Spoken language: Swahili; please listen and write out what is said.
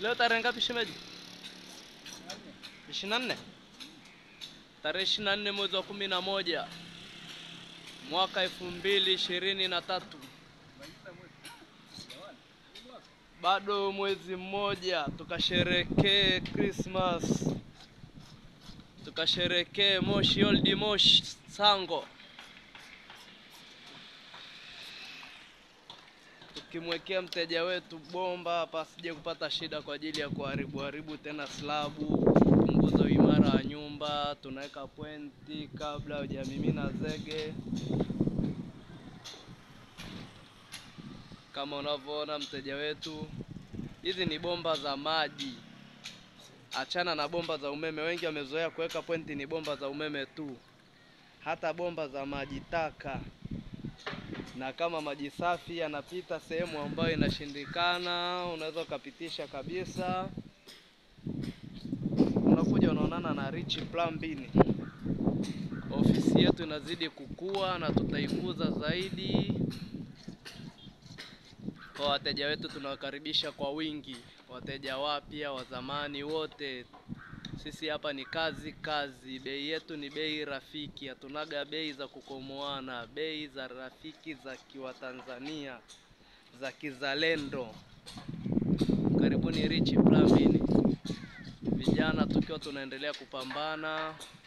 Leo tarehe ngapi shemeji? ishirini na nne tarehe ishirini na nne mwezi wa kumi na moja mwaka elfu mbili ishirini na tatu bado mwezi mmoja tukasherekee Christmas, tukasherekee Moshi Old Moshi Sango, tukimwekea mteja wetu bomba hapa asije kupata shida kwa ajili ya kuharibu haribu tena slabu, kupunguza uimara wa nyumba. Tunaweka pointi kabla hujamimina zege. Kama unavyoona mteja wetu, hizi ni bomba za maji, achana na bomba za umeme. Wengi wamezoea kuweka pointi ni bomba za umeme tu, hata bomba za maji taka. Na kama maji safi yanapita sehemu ambayo inashindikana, unaweza ukapitisha kabisa. Unakuja unaonana na Rich Plumbing. Ofisi yetu inazidi kukua na tutaikuza zaidi. Kwa wateja wetu tunawakaribisha kwa wingi, wateja wapya, wa zamani, wote. Sisi hapa ni kazi kazi, bei yetu ni bei rafiki, hatunaga bei za kukomoana, bei za rafiki za kiwatanzania za kizalendo. Karibuni Rich Plumbing, vijana tukiwa tunaendelea kupambana